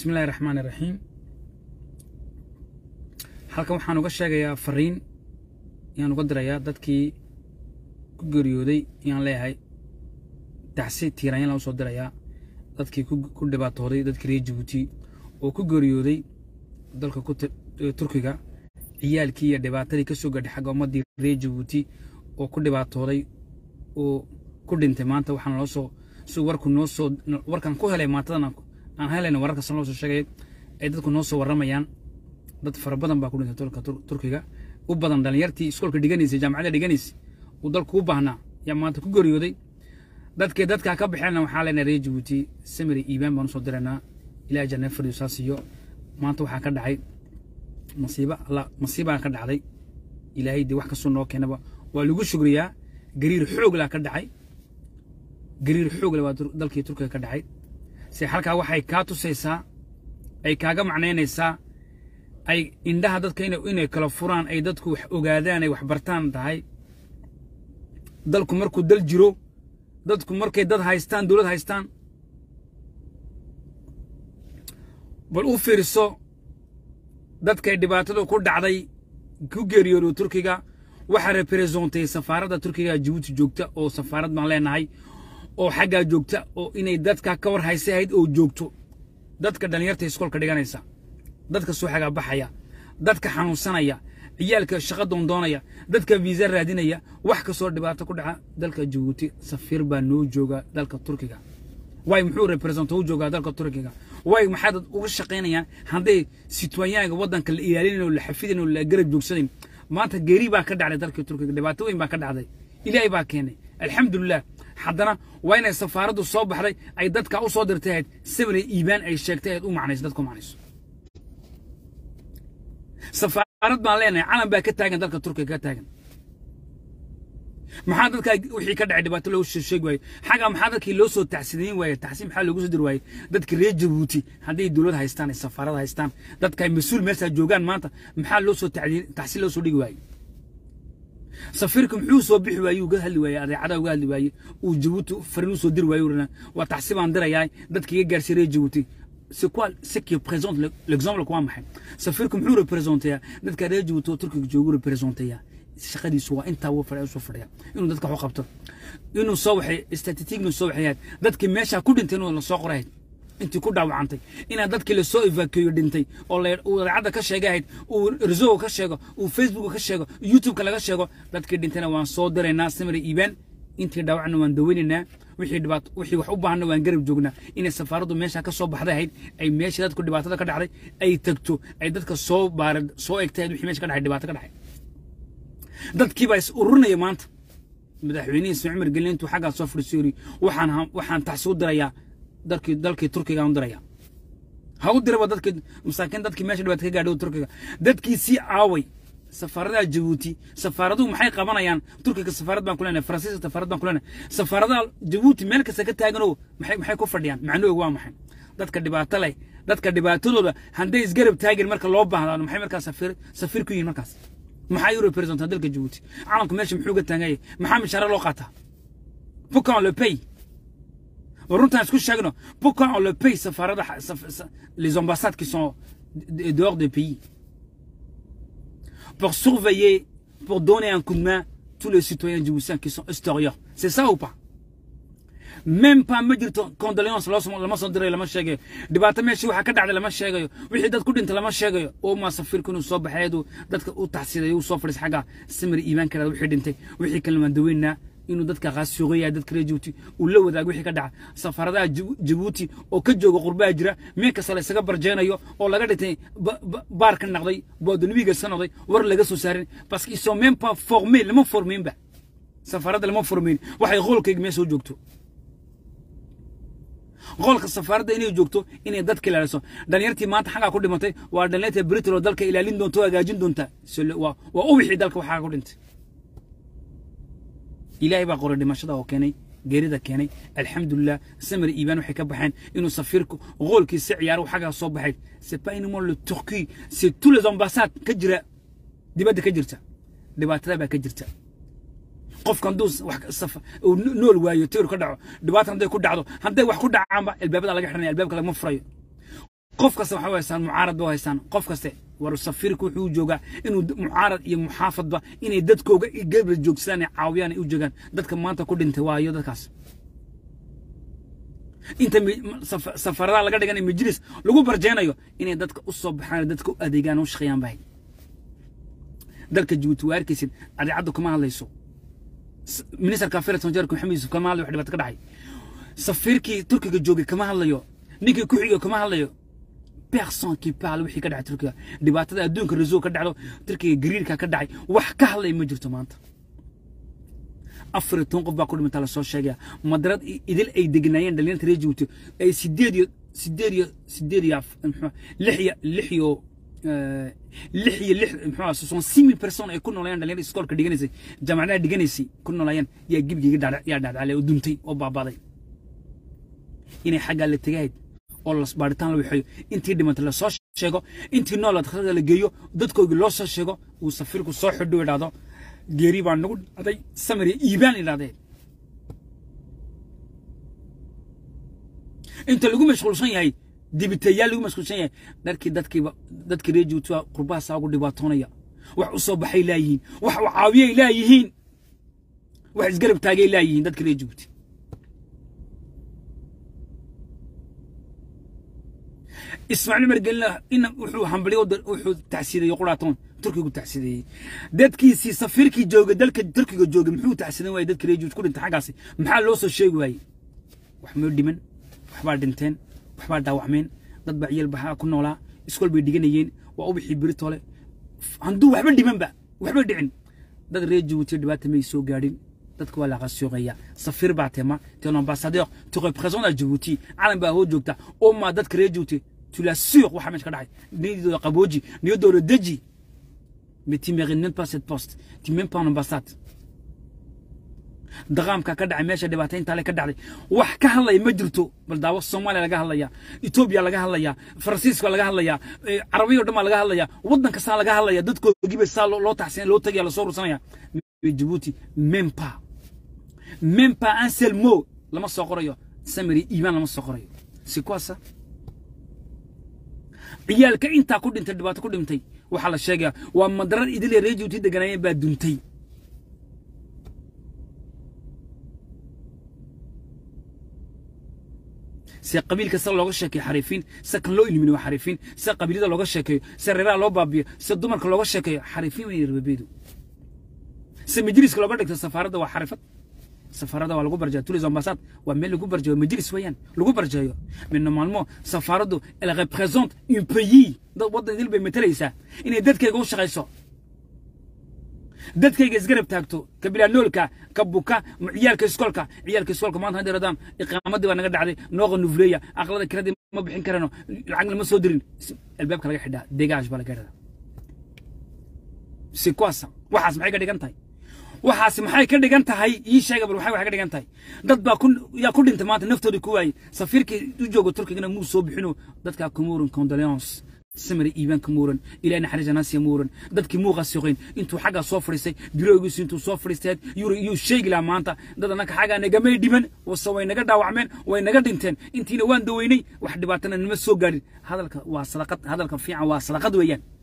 bismi illahi raxmaan iraxiim halkan waxaan uga sheegayaa fariin ayaan uga dirayaa dadkii ku geeriyooday ayaan leeyahay tacsi tiiranyaan laan usoo dirayaa dadkii ku dhibaatooday dadkii reer jabuuti oo ku geeriyooday dalka turkiga ciyaalkii iyo dhibaatadii ka soo gadhay xagga ummaddii reer jabuuti oo ku dhibaatooday oo ku dhintay maanta waxaan loo soo si warku noo soo warkan ku helay maantadan aan helayna wararkaas loo soo sheegay ay dadku noo soo warramayaan dad fara badan baa ku dhintay dalka turkiga u badan dhalinyartii iskoolka dhiganaysay jaamacadda dhiganaysay uu dalku u baahnaa yaa maanta ku geeriyooday dadkii dadkaa ka baxeenna waxaa leenahay reer jabuuti samiri iibaan baan usoo diraynaa ilaahay janna fariyo saas iyo maanta waxaa ka dhacay masiiba alla masiibaa ka dhacday ilaahay dee wax kastoo noo keenaba waa lagu shugriyaa gariir xooglaa ka dhacay gariir xoogle waa dalkii turkiga ka dhacay se halkaa waxay kaa tusaysaa ay kaaga macnaynaysaa ay indhaha dadka inay kala furaan ay dadku wax ogaadaan ay wax bartaan tahay dalku markuu dal jiro dadku markay dad haystaan dowlad haystaan bal u fiirso dadkay dhibaatadu ku dhacday ku geeriyoodo turkiga waxaa representeeyey safaaradda turkiga jabuuti joogta oo safaarad baan leenahay oo xaggaa joogta oo inay dadka ka war haysahayd oo joogto dadka dhallinyarta iskoolka dhiganaysa dadka soo xagaa baxaya dadka xanuunsanaya ciyaalka shaqa doondoonaya dadka viisa raadinaya wax kastoo dhibaato ku dhaca dalka jabuuti safiir baa noo jooga dalka turkiga way muxuu represento u joogaa dalka turkiga way maxaa dad uga shaqaynayaan hadday sitwayaanka waddanka la ilaalinayn oo la xafidin oo la garab joogsanayn maanta geeri baa ka dhacday dalka turkiga dhibaato weyn baa ka dhacday ilaahay baa keenay alxamdulilah haddana waa inay safaaraddu soo baxday ay dadka u soo dirtay ahayd sabri iibaan ay sheegtay ahayd u macnayso dadku macnayso safaarad baan leenahay calan baa ka taagan dalka turkiga ka taagan maxaa dadka wixii ka dhacay dhibaato loogu sheegi waaye xagaa maxaa dadkii loo soo tacsidayn waaye tacsiin maxaa loogu soo diri waaye dadka reer jabuuti hadday dowlad haystaan ay safaarad haystaan dadka ay mas-uul meesha joogaan maanta maxaa loo soo tacsiin loo soo dhigi waaye safiirka muxuu soo bixi waaye uga hadli waaye adeecada uga hadli waaye uu jabuuti farin u soo diri waaye urana waa tacsi baan dirayaa dadka iga gaarsiy reer jabuuti c'est quoi ce qui présente l'exemple quoi maxay safiirku muxuu representeyaa dadka reer jabuuti oo turkiga joogu representeyaa shaqadiisu waa intaa wuu fadhiya soo fadhiya inuu dadka wax qabto inuu soo waxay statistic soo waxayaad dadkii meesha ku dhintay inuu la soo qorayd intii ku dhaawacantay inaa dadkii la soo evacueyo dhintay oo uu idaacadda ka sheegahayd uu rizoga ka sheego uu facebook ka sheego youtube-ka laga sheego dadkii dhintayna waan soo diraynaa samira iibaan intii dhaawacna waan daweynaynaa wixii dhibaato wixii wax u baahna waan garab joognaa inay safaaraddu meesha ka soo baxday ahayd ay meesha dadku dhibaatada ka dhacday ay tagto ay dadka soo baarad soo egtay wixii meesha ka dhacay dhibaato ka dhacay dadkii baa is ururinaya maanta madaxweynihii ismaaciil cumar gelin intuu xaggaa soo fadhiiso yiri waxaan waxaan taxsi u dirayaa dalkii dalkii turkiga u dirayaa ha u diraba dadkii masaakiin dadkii meesha dhibaato ka gaadhay turkiga dadkii sii aaway safaaradaha jabuuti safaaraduhu maxay qabanayaan turkiga safaarad baan ku leenahay faransiiska safaarad baan ku leenahay safaaradaha jabuuti meel kasta ka taaganoo maxay maxay ku fadhiyaan macnahooga waa maxay dadka dhibaato leh dadka dhibaatadooda hadday isgarab taagin marka loo baahdaano maxay markaas safiir safiir ku yihiin markaas maxaa yu representaa dalka jabuuti calanku meesha muxuu ga taaganyay maxaa mishaare loo qaataa pourquoi on le paye runtaan isku sheegno pourquoi on le paye safaarada les ambassades qui sont dehors des pays pour surveiller pour donner un coup de main tous les citoyens djiboutiens qui sont extérieurs c'est ça ou pas même pas ma jirto condoléance lama soo dirayo lama sheegayo dhibaato meeshii waxaa ka dhacday lama sheegayo wixii dad ku dhintay lama sheegayo oo maa safiirku inuu soo baxeedu dadka u taxsiidayo uu soo fadhiis xagga samir iimaankeeda wixii dhintay wixii kale waan daweynaa inuu dadka qaasuuqaya dadka reer jabuuti uu la wadaago wixii ka dhaca safaaradaha jabuuti oo ka jooga qurbaha jira meel kasta la isaga barjeenayo oo laga dhintay baar ka noqday boodonibiga ka noqday war laga soo saarin parce qu'ils sont même pas formés lama formeynba safaaradda lama formeyn waxay qoolkayga meel soo joogto qolka safaaradda inay joogto inay dadka ilaaliso dhalinyartii maanta xaggaa ku dhimatay waa dhalinyarta britain oo dalka ilaalin doonta oo hagaajin doonta waa ubixii dalka waxaa ku dhintay ilaahay baa qoray dhimashada oo keenay geerida keenay alxamdulilah samir iibaan waxay ka baxeen inuu safiirku qoolkiisa ciyaaro xaggaa soo baxay c'est pas uniquement le turquie c'est tous les ambassades ka jira dibadda ka jirta dhibaatada baa ka jirta qofka hadduu uu nool waayo tiir ka dhaco dhibaata hadday ku dhacdo hadday wax ku dhacaanba albaabada laga xidhanaya albaabka lagama furayo qof kasta waxay u haystaan mucaarad ba u haystaan qof kaste war safiirku wuxuu u joogaa inuu mucaarad iyo muxaafadba inay dadkooga gebra joogsadaan ay caawiyaan ay u joogaan dadka maanta ku dhintay waayo dadkaas inta safaradaha laga dhiganayo majlis lagu barjeenayo inay dadka u soo baxaan dadka u adeegaan u shaqeeyaan bahay dalka jabuuti waa arkaysid adeecaddu kama hadlayso ministerka affairs wajaarka maxamed yuusuf kama hadlayo wax dhibaato ka dhacay safiirkii turkiga joogay kama hadlayo ninkii ku xigay kama hadlayo personne qui parle wixii ka dhacay turkiga dhibaatada adduunka rasuul ka dhacdo turkiga gariirka ka dhacay wax ka hadlay ma jirto maanta afar iyo toban qof baa ku dhimantaa lasoo sheegaya madarad idil ay degnaayeen dhalinyarta reer jabuuti ay sideed iyo sideed iyo sideed iyo muxuu lix iyo lix iyo lix iyo lix muxuu soson simi person ay ku noolayeen dhalinyarta iskoolka dhiganaysay jaamacadaha dhiganaysay ku noolayeen yaa gibgiga dhacda yaa dhacdaclay oo duntay oo baabaday inay xaggaa la tegahayd oo las baaritaan la waxeeyo intii dhimantay lasoo sheego intii nool daktarada la geeyo dadkoogii loo soo sheego uu safiirku soo xidho idhaahdo geeri baa nagu dhacday samir iyo iibaan idhahdeen inta lagu mashquulsan yahay dibiteeyaal lagu mashquulsan yahay dharkii dadkiiba dadkii reer juutua qurbahaasaa ugu dhibaatoonaya wax u soo baxay laayihiin wax u caawiyay laayihiin wax isgarab taagay laayihiin dadkii reer juuti ismaaciil margelina ina wuxuu hambalyo wuxuu tacsiideeyey quraatoon turkigu tacsiideeyey dadkiisii safiirkii joogay dalka turkiga joogay muxuu tacsiidan waayey dadka reer juut ku dhintay xaggaasi maxaa loo soo sheegi waayey wax moo dhiman waxbaa dhinteen waxbaa dhaawacmeen dad baa ciyal baxaa ku noolaa iskool bay dhiganayeen waa ubixii biritoole handuu waxba dhimanba waxba dhicin dad reer jabuuti dhibaata may soo gaadhin dadka waa la qasuuqaya safiir baa tema t'es un ambassadeur tu représentes à Djibouti calan baa hoo joogta oo ma dadka reer Djibouti tu l'assures waxa meesha ka dhacay niyadooda qabooji niyadooda deji mais tu mérites même pas cette poste tu même pas en ambassade daqaamka ka dhacay meesha dhibaataynta le ka dhacday wax ka hadlaya ma jirto bal daawo soomaaliya laga hadlaya etoobiya laga hadlaya faransiiska laga hadlaya carabiya o dhan baa laga hadlaya waddan kastaa laga hadlaya dadkoogiiba saa loo taxsin loo tagaya lasoo ursanaya Djibouti même pas même pas un seul mot lama soo qorayo samiri iimaan lama soo qorayo c'est quoi ça ciyaalka intaa ku dhintay dhibaato ku dhintay waxaa la sheegaya waa madarad idile reer Djibouti deganaayeen baa duntay se qabiilka sida looga sheekeeyo xariifiin sida kan loo ilminiyo xariifiin sida qabiilada looga sheekeeyo sida reeraha loo baabiyo sida dumarka looga sheekeeyo xariifiin weyn rababeedu se majliska looga dhigto safaaradda waa xarifad safaaradda waa lagu barjaya tulis ambassade waa meel lagu barjayo majlis weeyaan lagu barjayo mais normalement safaaraddu elle représente un pays dad waddan idil bay matalaysaa inay dadkayga u shaqayso dadkayga isgarab taagto ka bilaa noolka ka buka ciyaalka iskoolka ciyaalka iskoolka maanta hadda radaan iqaamadii baa naga dhacday nooqa nufleeya aqlada kiradii ma bixin karano lacagna ma soo dirin albaabka laga xidhaa degaaj baa laga xidhaa si kuwaasa waxaas maxay ka dhigan tahay waxaas maxay ka dhigan tahay ii sheega bal waxay ka dhigan tahay dad baa ku yaa ku dhintay maanta naftoodii ku waayey safiirkii u jooga turkigana muu soo bixino dadkaa kumuuran condoleance samir iibaan ka muuran ilaa naxariis anaasiya muuran dadkii muuqa suqayn intuu xaggaa soo fadhiistay biroogiisu intuu soo fadhiistay yuri iyuu sheegi lahaa maanta dad annaka xaggaa nagamay dhiman wase way naga dhaawacmeen way naga dhinteen intiina waan daweynay wax dhibaatana nima soo gaadhin hadalka waa sadaqad hadalka fiican waa sadaqad weeyaan